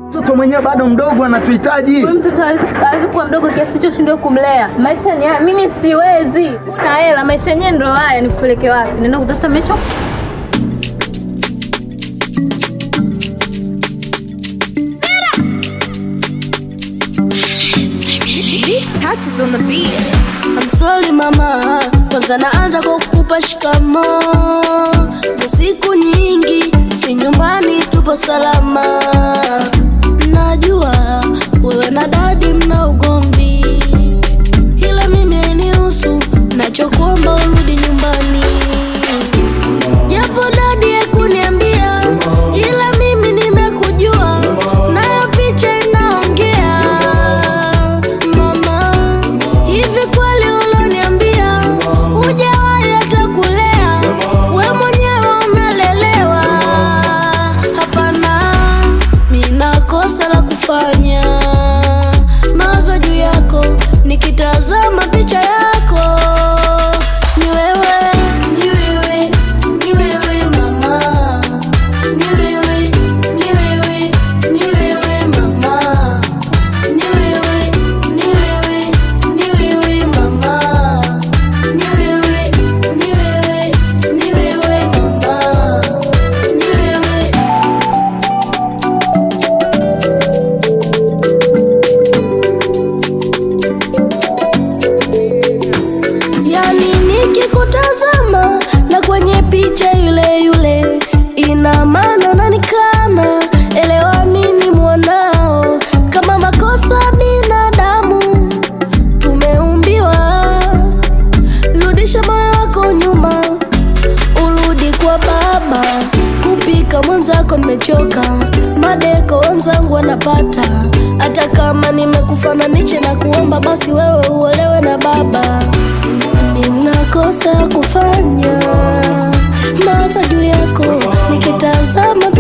Mtoto mwenyewe bado mdogo anatuhitaji. Huyu mtoto hawezi hawezi kuwa mdogo kiasi hicho shindwe kumlea. Maisha ni haya, mimi siwezi. Una hela, maisha yenyewe ndo haya, nikupeleke wapi? Nenda kutafuta maisha touches on the beat. I'm sorry mama, kwanza naanza kwa kukupa shikamo za siku nyingi, si nyumbani tupo salama. Najua wewe na dadi mna ugomvi, ila mimi hainihusu, nachokuomba urudi nyumbani. Japo dadi hakuniambia, ila mimi nimekujua, nayo picha inaongea. Mama, hivi kweli uloniambia hujawahi hata kulea, we mwenyewe unalelewa? Hapana, mina kosa la kufanya, mawazo juu yako, nikitazama picha yako ni wewe, ni wewe, ni wewe mama, ni wewe, ni wewe, ni wewe mama, ni wewe, ni wewe, ni wewe mama, ni wewe, ni wewe, ni wewe mama, ni wewe. Yani nikikutazama na kwenye picha yule yule, ina maana unanikana. Elewa mimi mwanao, kama makosa binadamu tumeumbiwa. Rudisha moyo wako nyuma, urudi kwa baba. Kupika mwenzako nimechoka, madeko wenzangu wanapata. Hata kama nimekufananisha na kuomba, basi wewe uolewe na baba. Nina kosa ya kufanya, mawazo juu yako nikitazama